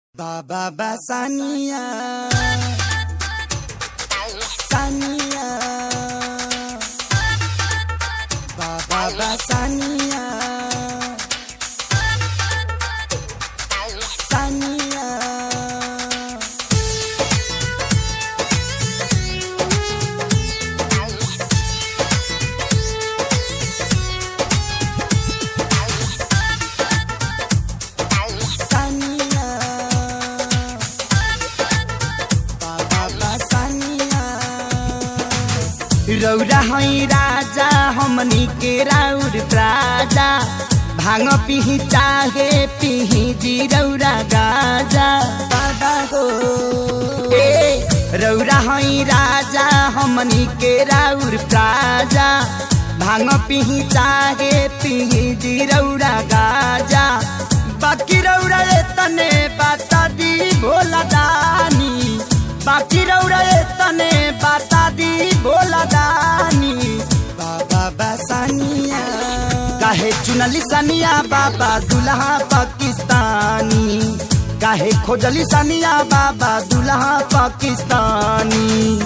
Baba Basania Sania Baba Basania Sania Sania Baba Basania रौरा है राजा हमनी के राउर प्राजा भांग पिही चाहे पिही जी रौरा गाजा बाबा हो ए रौरा है राजा हमनी के राउर प्राजा भांग पिही चाहे पिही जी रौरा गाजा बाकी रौरा ए तने बाता दी भोला दानी बाकी रौरा ए तने बाता दी भोला दानी बाबा बसानिया काहे चुनली सनिया बाबा दुल्हा पाकिस्तानी काहे खोजली सनिया बाबा दुल्हा पाकिस्तानी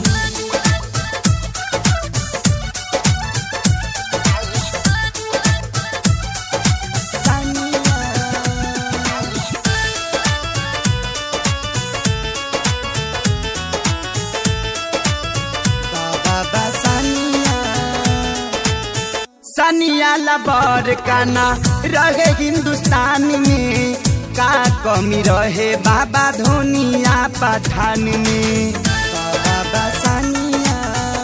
बाबा बसानिया सनिया लबर काना रहे हिंदुस्तान में का कमी रहे बाबा धोनिया पठान में बाबा बसानिया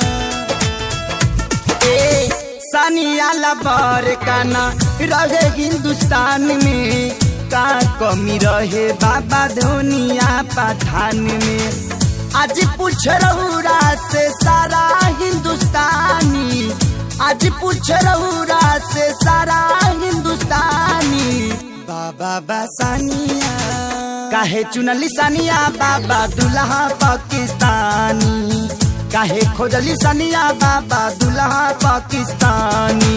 ए सनिया लबर काना रहे हिंदुस्तान में का कमी रहे बाबा धोनिया पठान में आज पूछ रहुरा से सारा हिंदुस्तानी आज पूछ रहुरा से सारा हिंदुस्तानी बाबा बसानिया काहे चुनली सनिया बाबा दुल्हा पाकिस्तानी काहे खोजली सनिया बाबा दुल्हा पाकिस्तानी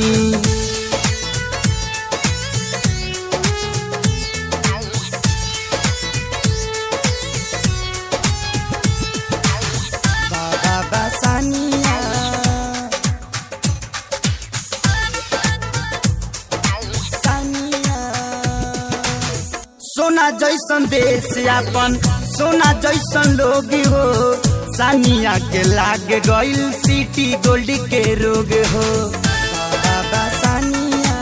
बाबा बसानिया सानिया सोना जैसन देश अपन सोना जैसन लोग हो सानिया के लाग गइल सिटी गोल्ड के रोग हो बाबा सानिया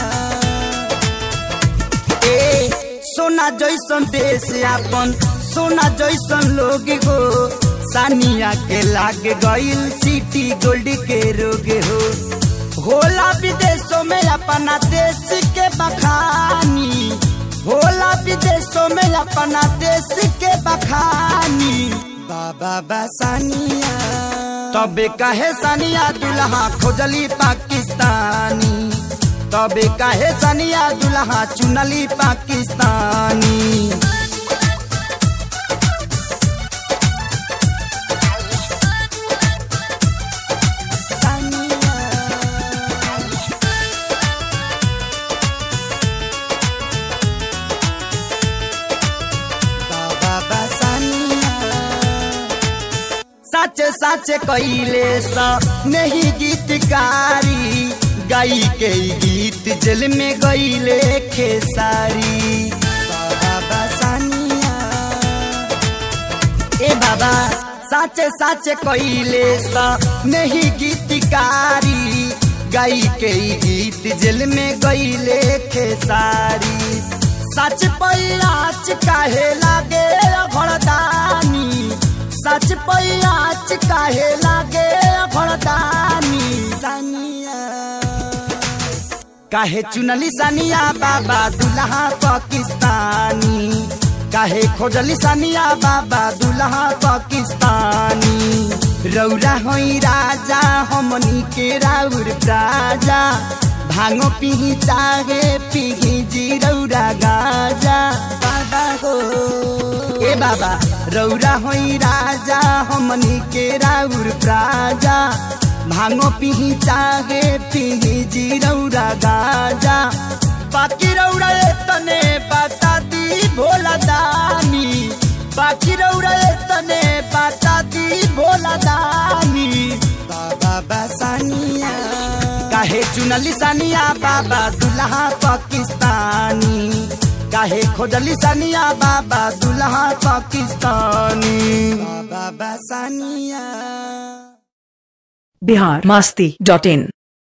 ए सोना जैसन देश अपन सोना जैसन लोग हो सानिया के लाग गइल सिटी गोल्ड के रोग हो होला विदेशों में अपना देश के बखानी होला विदेशों में अपना देश के बखानी बाबा बसानिया तबे कहे सनिया दुल्हा खोजली पाकिस्तानी तबे कहे सनिया दुल्हा चुनली पाकिस्तानी बाबा बसानिया सच सच कैले सा नहीं गीतकारी गाई के ई गीत जेल में गईले खेसारी बाबा बसानिया ए बाबा सच सच कैले सा नहीं गीतकारी गाई के ई गीत जेल में गईले खेसारी सच पैयाच काहे लागे भड़दानी सच पैयाच काहे लागे भड़दानी सानिया काहे चुनली सानिया बाबा दुल्हा पाकिस्तानी काहे खोजली सानिया बाबा दुल्हा पाकिस्तानी रौरा होई राजा हमनी के राउर राजा भांगो पिही चाहे पिही जी रौरा गाजा बाबा हो ए बाबा रौरा होई राजा हमनी के राउर राजा भांगो पिही चाहे पिही जी रौरा गाजा बाकी रौरा ए तने बता दी भोला दानी बाबा सानिया काहे चुनली सानिया बाबा दुल्हा पाकिस्तानी काहे खोजली सानिया बाबा दुल्हा पाकिस्तानी बाबा सानिया बिहार मास्ती डॉट इन